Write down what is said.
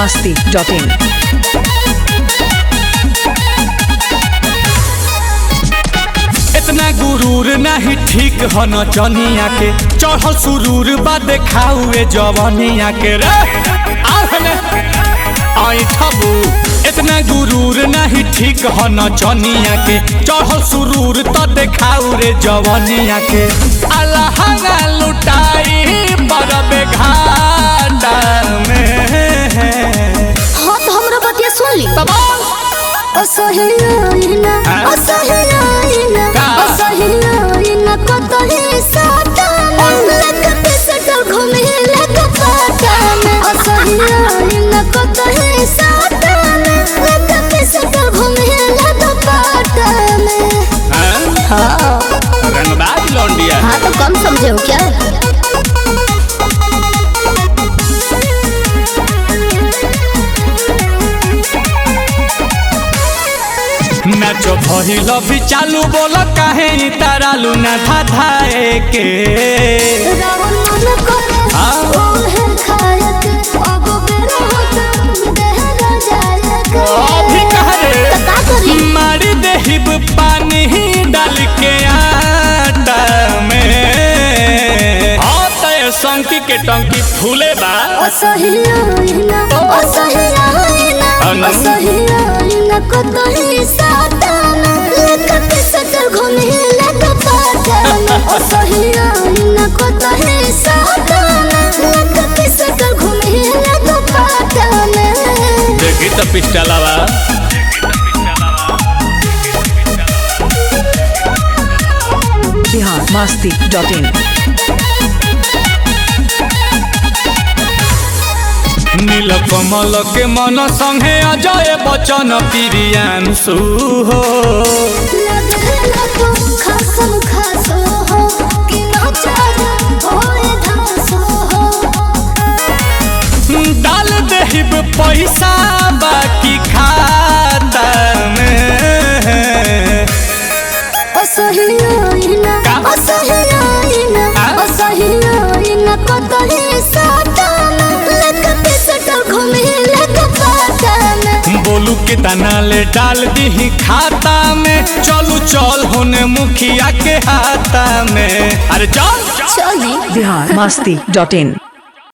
masti.in. इतना गुरूर नहीं ठीक ह न चनिया के चढ़ल सुरूर बा देखाउए जवनिया के रे आहने आई ठबू इतना गुरूर नहीं ठीक ह न चनिया के चढ़ल सुरूर त देखाउ रे जवनिया के अलहंगा लुटाई बरबे घाटा में हाँ तो हमरा बतिया सुन ली तमाम असहियाइना हाँ? असहियाइना का? असहियाइना कतही साता लगत सटल घूमे लग पाता में असहियाइना कतही साता लगत सटल घूमे लग पाता में हाँ? हाँ रंगबाज लौंडिया हाँ तो कम समझे हो क्या नाचो भइल भी चालू बोल काहे इ तारालू ना धाधाए के रावण मन करे हाँ? ओहे खायक अब बेरा होता देहरा जायक अभी कह रे तो का करी मारी देहिब पानी डाल के आटा में हाँ तय संकी के टंकी फूले बा असहियाइना असहियाइना अनु? असहियाइना कतही साताना लेकत सटल घूमे लग पाताना असहियाइना कतही साताना लेकत सटल घूमे लग पाताना देखी तो पिस्टलवा Bihar masti.in. नील कमल के मन संगे अजय बचन प्रियांशु हो लगेला तो खासम खासो हो कि नचार होए धासो हो डाल देहिब पैसा बाकी खाता में असहियाइना का? असहियाइना आ? असहियाइना कतही साताना लगत सटल घूमे लग पाताना बोलू के तना ले डाल दी खाता में चलू चल होने मुखिया के हाथा में अरे चल चली Bihar masti.in.